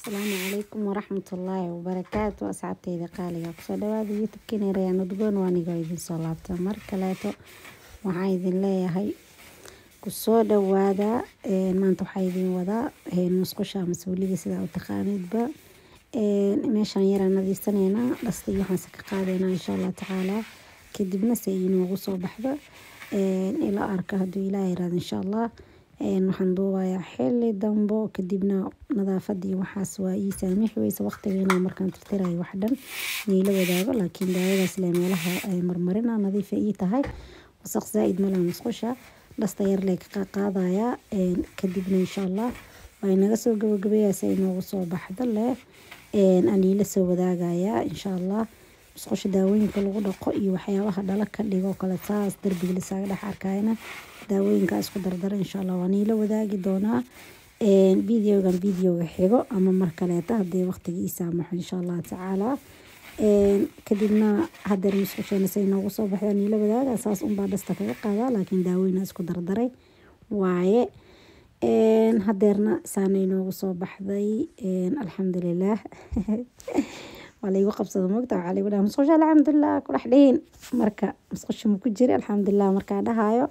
asalaamu calaykum waraxmatullaahi wabarakaatu asxaabteyda qaaliga kusoo dhawaada youtube-keena rayaan udgoon waa anigoo idin soo laabta mar kaleeto waxaan idin leeyahay kusoo dhawaada maanta waxaa idin wadaa musqusha ama suuliga sidaa u taqaaniidba meeshaan yaraan nadiifsaneynaa dhasta iyo waxaanse ka qaadeynaa insha allah tacaala kadibna se inoogu soo baxda ila arka hadduu ilaah yiraahdo insha allah waxaan duubayaa xili dambo kadibna nadaafadii waxaas waa ii saamixi weysa waqtigiina markaan tirtirayo wax dhan niila wadaago laakiin daawadaas le meelaha marmarina nadiifa ii tahay wasaq zaa-id malaa musqusha dhasta yar lee ka qaadayaa kadibna insha allah waa inaga soo gabagabeeyaa si inoogu soo baxdo leh aniila soo wadaagayaa insha allah musqusha daawooyinka lagu dhaqo iyo waxyaabaha dhala ka dhigo kale saas darbiga lisaaga dhex arkayna daawooyinka isku dardara insha allah waan iila wadaagi doonaa videogan videoga xigo ama mar kaleeta haddii waqtiga ii saamaxo insha allah tacaala kadibna hadeer musqusheena say noogu soo baxda aan iila wadaaga saas unbaa dhasta kaga qaadaa laakiin daawooyina isku dardaray waaye hadeerna saana inoogu soo baxday alxamdulilaah waa laigu qabsada mogta waxaa laigu dhaha musqusha alxamdulilah ku dhex dhihin marka musqusha ma ku jiri alxamdulilah markaa dhahayo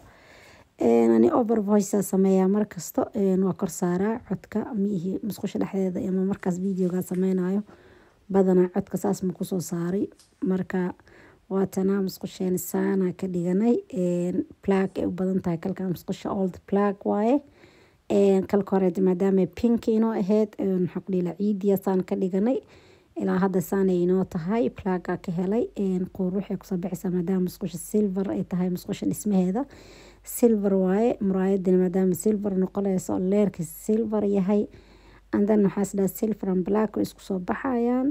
ani over voice sameeyaa markasto waa kor saaraa codka miihi musqusha dhexdeeda ama markaas videoga sameynayo badanaa codka saas ma kusoo saaray marka waatanaa musqusheena saana ka dhiganay plug ay u badan tahay kalka musqusha old plug waaye kalka hore maadaama pink inoo ahayd maxaa ku dhila ciidiya saan ka dhiganay ilaa hadda saanay inoo tahay plaga ka helay quur waxay kusoo baxaysaa maadaama musqusha silver ay tahay musqusha dhismaheeda silver waaye muraayadina maadaama silver noqonayso leerka silver yahay andan waxaas dhaha silver and black way isku soo baxayaan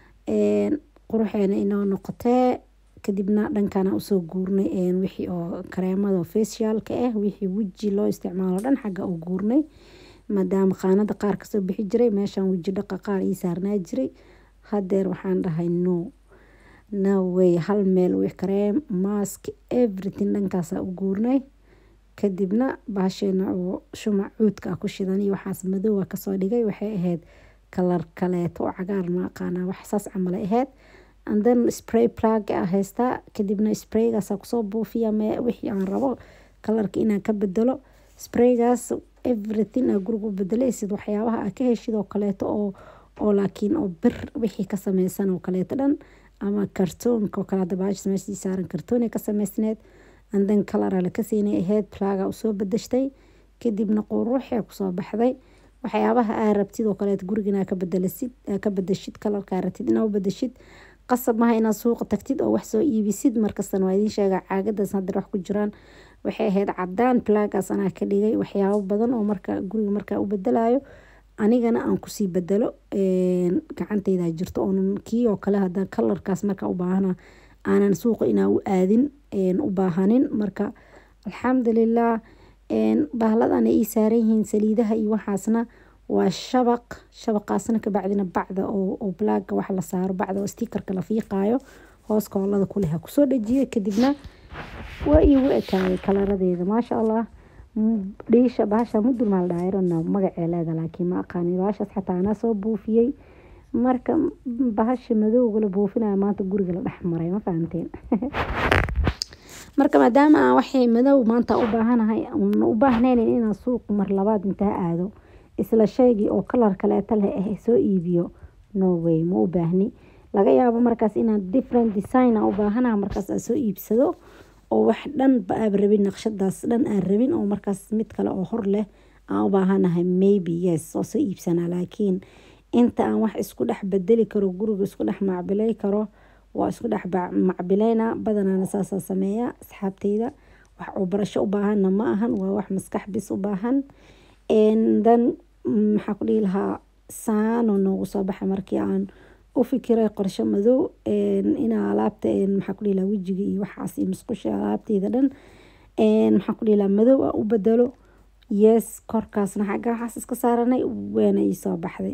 quruxeena inoo noqotee kadibna dhankana usoo guurnay wixii oo kareemada facialka ah wixii weji loo isticmaalo dhan xagga u guurnay maadaama qaanada qaar kasoo bixi jiray meeshaan weji dhaqa qaar ii saarnaa jiray hadeer waxaan dhahay no no way hal meel wix kareem mask everything dhankaasaa u guurnay kadibna baasheena oo shumac cuudka ah ku shidan iyo waxaas madoowa kasoo dhigay waxay ahayd kalar kaleeto oo cagaar ma aqaanaa wax saas camalay ahayd and then spray plug a haystaa kadibna spraygaasa kusoo buufiya wixii aan rabo kalarka inaan ka bedelo spraygaas everything aa guriga u bedelaysid waxyaabaha aa ka heshid oo kaleeto oo oo laakiin oo bir wixii ka sameysan oo kaleeto dhan ama kartoonka oo kale hadda baashis meeshii saaran kartoonay ka sameysneed andan kalara la kasiinay ahayd plaga usoo bedeshtay kadibna quruuxee kusoo baxday waxyaabaha aa rabtid oo kaleeto gurigana ka bedelasid ka bedeshid kalarkaa rabtid inaa u bedeshid qasab maha inaad suuqa tagtid oo wax soo iibisid markastana waa idiin sheega caagadaas hadeer wax ku jiraan waxay ahayd cadaan plagaas anaa ka dhigay waxyaabo badan oo marka guriga markaa u bedelayo anigana aan kusii bedelo gacanteyda jirto oonan kii oo kale hada kalarkaas marka u baahana aanan suuqa inaa u aadin u baahanin marka alxamdulilah bahladana ii saaran yihiin saliidaha iyo waxaasna waa shabaq shabaqaasna kabacdina bacda oo blaaga wax la saaro bacda oo stikerka la fiiqaayo hoos koolada kuleh ha kusoo dhajiye kadibna waa iigu ekaayay kalaradeeda maasha allah dhiisha bahasha mudur maal dhaayarona magacee leeda laakiin ma aqaani bahashaas xataa anaa soo buufiyey marka bahasha madowga la buufinaya maanta guriga la dhex maray ma fahamteen marka maadaama aan waxay madow maanta u baahanahay u baahnayn inaan suuq mar labaad intaa aado isla shaygii oo kalar kaleeta leh ah soo iibiyo no way ma u baahni laga yaabo markaas inaan different design u baahanaha markaas aan soo iibsado oo wax dhan ba aab rabin naqshadaas dhan aan rabin oo markaas mid kale oo hor leh aan u baahanahay maybe yes oo soo iibsanaa laakiin inta aan wax isku dhex bedeli karo guriga isku dhex macbilay karo waa isku dhex macbilayna badanaana saasaa sameeya asxaabteyda wax oo barasho u baahanna ma ahan waa wax maskax bis u baahan dan maxaa ku dhihi lahaa saano noogu soo baxay markii aan u fikiray qorsho madow inaa alaabta maxaa ku dhihi lahaa wejiga iyo waxaas iyo musqusha alaabteyda dhan maxaa ku dhihi lahaa madow ah u bedelo yes korkaasna xagga waxaas iska saaranay weena ii soo baxday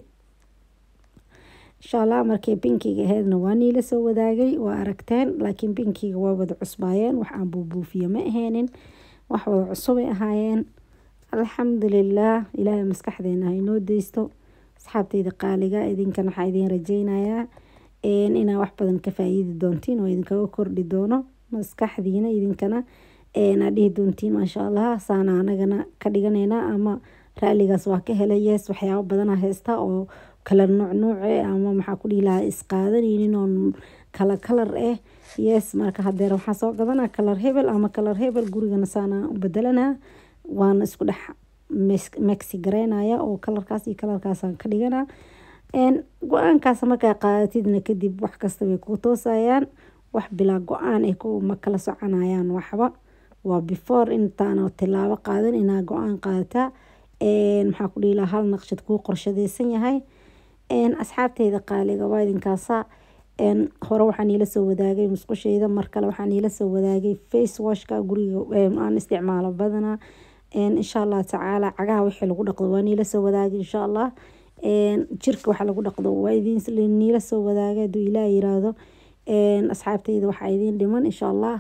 insha allah markii binkiga aheydna waa niila soo wadaagay waa aragteen laakiin binkiga waa wada cusbaayeen wax aan buubuufiyo ma aheenin wax wada cusubay ahaayeen alxamdulilaah ilaahay maskaxdeena ha inoo deysto asxaabteyda qaaliga idinkan waxaa idin rajeynayaa inaa wax badan ka faa-iidi doontiin oo idinkaga kordhi doono maskaxdiina idinkana aad dhihi doontiin maasha allah saana anagana ka dhiganayna ama raaligaas waa ka helay yes waxyaabo badana haysta oo kala nuuc nuuce ama maxaa ku dhihi lahaa isqaadanaynin oo kala kalar ah yes marka hadeer waxaa soo gadanaa kalar hebel ama kalar hebel gurigana saana u bedelanaa waana isku dhex mexi gareynaya oo kalarkaas iyo kalarkaasaan ka dhiganaa go-aankaas markaa qaadatidna kadib wax kasta way ku toosayaan wax bilaa go-aan ay ma kala soconayaan waxba waa before intaana tilaabo qaadan inaa go-aan qaadataa maxaa ku dhihi lahaa hal naqshad kuu qorshadeysan yahay asxaabteyda qaaliga waa idinkaasa hore waxaan iila soo wadaagay musqusheyda mar kale waxaan iila soo wadaagay face washka guriga aan isticmaalo badanaa insha allah tacaala cagaha wixii lagu dhaqdo waa niila soo wadaagay insha allah jirka waxa lagu dhaqdo waa idin niila soo wadaagay haduu ilaah yiraahdo asxaabteyda waxaa idin dhiman insha allah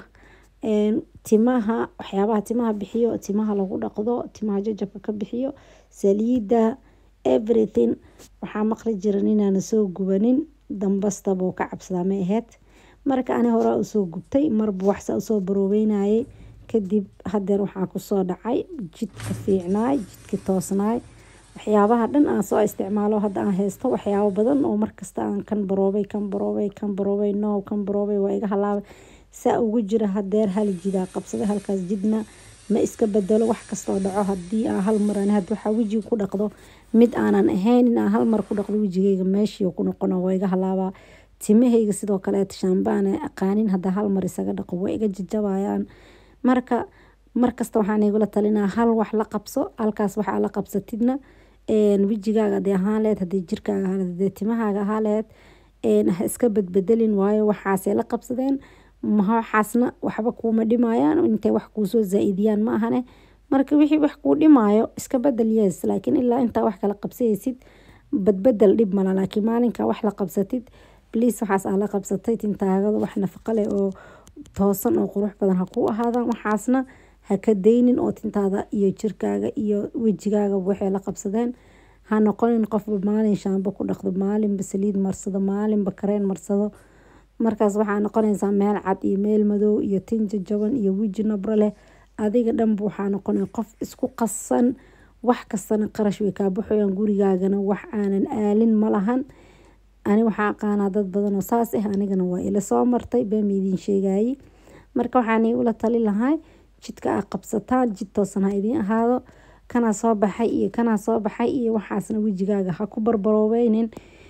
timaha waxyaabaha timaha bixiyo timaha lagu dhaqdo timaha jajabka ka bixiyo saliida everything waxaa maqli jiran inaana soo gubanin dambastabuu ka cabsadaa ma aheyd marka ani horaa usoo gubtay marba waxsa usoo baroobeynayay kadib hadeer waxaa kusoo dhacay jidka fiicnaay jidka toosnaay waxyaabaha dhan aan soo isticmaalo hadda aan haysto waxyaabo badan oo markasta aan kan baroobay kan baroobay kan baroobay no kan baroobay waa iga halaabay saa ugu jira hadeer hal jidaa qabsaday halkaas jidna ma iska bedelo wax kastoo dhaco hadii aan hal mar had waxaa wejiga ku dhaqdo mid aanan ahayn in aan hal mar ku dhaqdo wejigeyga meeshii ku noqona waa iga halaabaa timahayga sidoo kaleeta shaambaana aqaanin haddaa hal mar isaga dhaqo waa iga jajabayaan marka markasta waxaan igula talinaa hal wax la qabso halkaas waxaa la qabsatidna wejigaaga hadii ahaan lehed hadii jirkaaga ahaa hadii timahaaga ahaa lehed ha iska badbedelin waayo waxaasay la qabsadeen waxaasna waxba kuuma dhimayaan intay wax kuusoo zaa-idiyaan ma ahane marka wixii wax kuu dhimaayo iska bedel yes laakiin ilaa intaa wax kala qabsaysid badbedel dhib mala laakiin maalinka wax la qabsatid bliis waxaas aa la qabsatay tintaagada wax nafaqa leh oo toosan oo qurux badan ha kuu ahaadaan waxaasna ha ka daynin oo tintaada iyo jirkaaga iyo wejigaaga waxay la qabsadeen ha noqonin qofba maalin shaambo ku dhaqdo maalinba saliid marsado maalinba kareen marsado markaas waxaa noqonaysaa meel cad iyo meel madow iyo tinja jaban iyo weji nabro leh adiga dhanba waxaa noqonay qof isku qasan wax kastana qarash way kaa baxoyaan gurigaagana wax aanan aalin ma lahan ani waxaa aqaanaa dad badan oo saas ah anigana waa ila soo martay been idiin sheegayay marka waxaan igula tali lahay jidka aa qabsataan jid toosan ha idiin ahaado kanaa soo baxay iyo kanaa soo baxay iyo waxaasna wejigaaga ha ku barbaroobeynin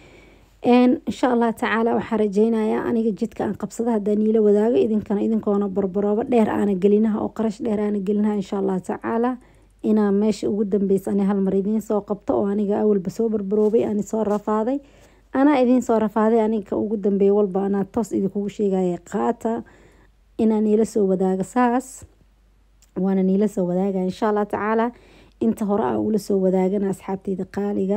insha allah tacaala waxaa rajeynayaa aniga jidka aan qabsada haddaan iila wadaago idinkana idinkoona barbaroobo dheer aana gelinaha oo qarash dheer aana gelinaha insha allah tacaala inaa meesha ugu dambeysa ani halmar idiin soo qabto oo aniga awalba soo barbaroobay ani soo rafaaday anaa idiin soo rafaaday aniga ugu dambeeya walba anaa toos idinkugu sheegaya qaata inaa niila soo wadaago saas waana niila soo wadaagaya insha allah tacaala inta hore a ula soo wadaagana asxaabteyda qaaliga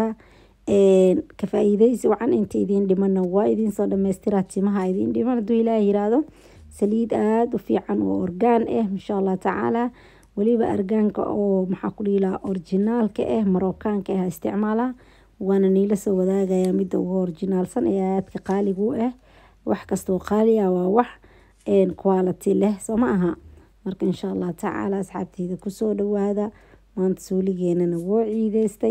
ka faa-iideysi wacan inta idiin dhimana waa idiinsoo dhameystiraa timaha idiin dhiman haduu ilaah yiraahdo saliid aada u fiican oo orgaan ah insha allah tacaala weliba argaanka oo maxaa ku dhihi lahaa orginaalka ah marookaanka ah isticmaala waana niila soo wadaagaya midda ugu orginaalsan ee aadka qaaliga u ah wax kastoo qaali ah waa wax quality leh soo ma aha marka insha allah tacaala asxaabteyda kusoo dhawaada maanta suuligeenana woo ciideystay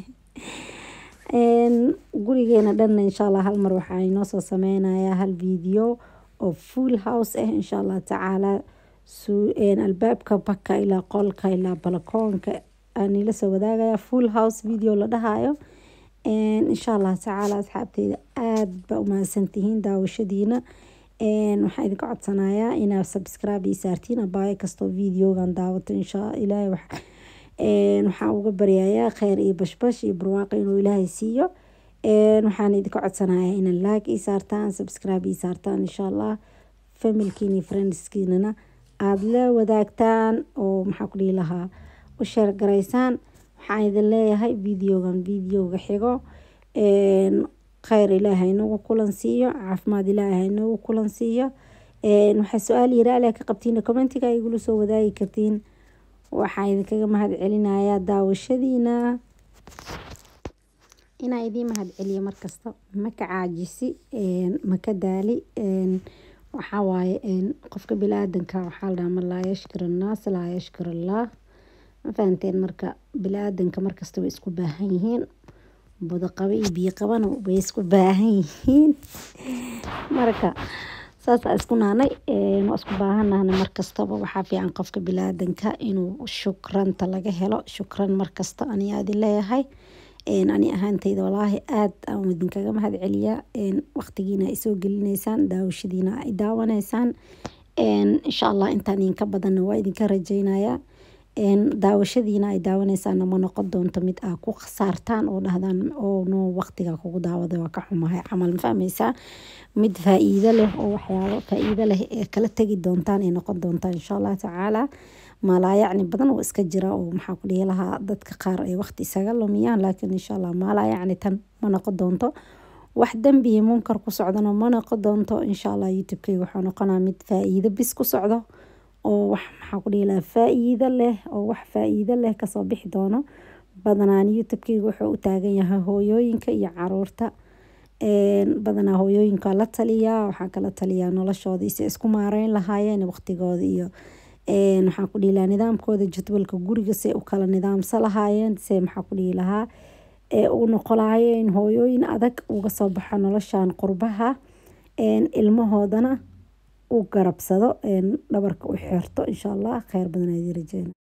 gurigeena dhanna insha allah hal mar waxaa inoo soo sameynayaa hal video oo full house ah insha allah tacaala albaabka baka ilaa qolka ilaa balakoonka aanila soo wadaagaya full house video la dhahayo insha allah tacaala asxaabteyda aada ba umahadsantihiin daawashadiina waxaa idinka codsanayaa inaad subscribe ii saartiin abaayo kastoo videogan daawato insha ilaahay waxaa uga baryayaa kheyr iyo bashbash iyo barwaaqo inuu ilaahay siiyo waxaan idinka codsanayaa inaad like ii saartaan subscribe ii saartaan insha allah familkiina iyo friendskiinana aada la wadaagtaan oo maxaa ku dhihi lahaa u sheer garaysaan waxaan idin leeyahay videogan videoga xigo kheyr ilaahay inagu kulan siiyo caafimaad ilaahay inagu kulan siiyo waxaa su-aal yiraale ka qabtiin commentiga igula soo wadaagi kartiin waxaa idinkaga mahad celinayaa daawashadiina inaa idiin mahad celiyo markasta maka caajisi maka daali waxaa waaye qofka bili-aadanka waxaa la dhahaa man laa yashkur annaas laa yashkur allah ma fahanteen marka bili-aadanka markasta way isku baahan yihiin budo qabo iyo biyo qabana way isku baahan yihiin marka saasaa isku naanay waa isku baahanahna markastaba waxaa fiican qofka bili-aadanka inuu shukranta laga helo shukran markasta aniyaa idin leeyahay ani ahaanteyda walaahi aad aan idinkaga mahad celiyaa waqtigiina ay soo gelineysaan daawashadiina ay daawanaysaan insha allah intaan idinka badanna waa idinka rajeynayaa daawashadiina ay daawaneysaana ma noqon doonto mid aa ku khasaartaan oo dhahdaan oo no waqtiga kugu daawada waa ka xumahay camal ma fahmeysaa mid faa-iido leh oo waxyaabo faa-iido leh ee kala tegi doontaan ay noqon doontaan insha allah tacaala maalaayacni badan oo iska jira oo maxaa ku dhihi lahaa dadka qaar ay waqti isaga lumiyaan laakiin insha allah maalaayacni tan ma noqon doonto wax dembi iyo munkar ku socdana ma noqon doonto insha allah youtube-kayga wuxuu noqonaa mid faa-iido bis ku socdo oo wax maxaa ku dhihi lahaa faa-iido leh oo wax faa-iido leh kasoo bixi doono badanaan youtube-kayga wuxuu u taagan yahay hooyooyinka iyo caruurta badanaa hooyooyinka la taliyaa waxaa kala taliyaa noloshoodii si isku maareyn lahaayeen waqtigooda iyo maxaa ku dhihi lahaa nidaamkooda jadwalka guriga se u kala nidaamsa lahaayeen se maxaa ku dhihi lahaa ee u noqolaayeen hooyooyin adag uga soo baxo noloshan qurbaha ilmahoodana u garabsado dhabarka u xirto insha allah kheyr badan aad rajeyna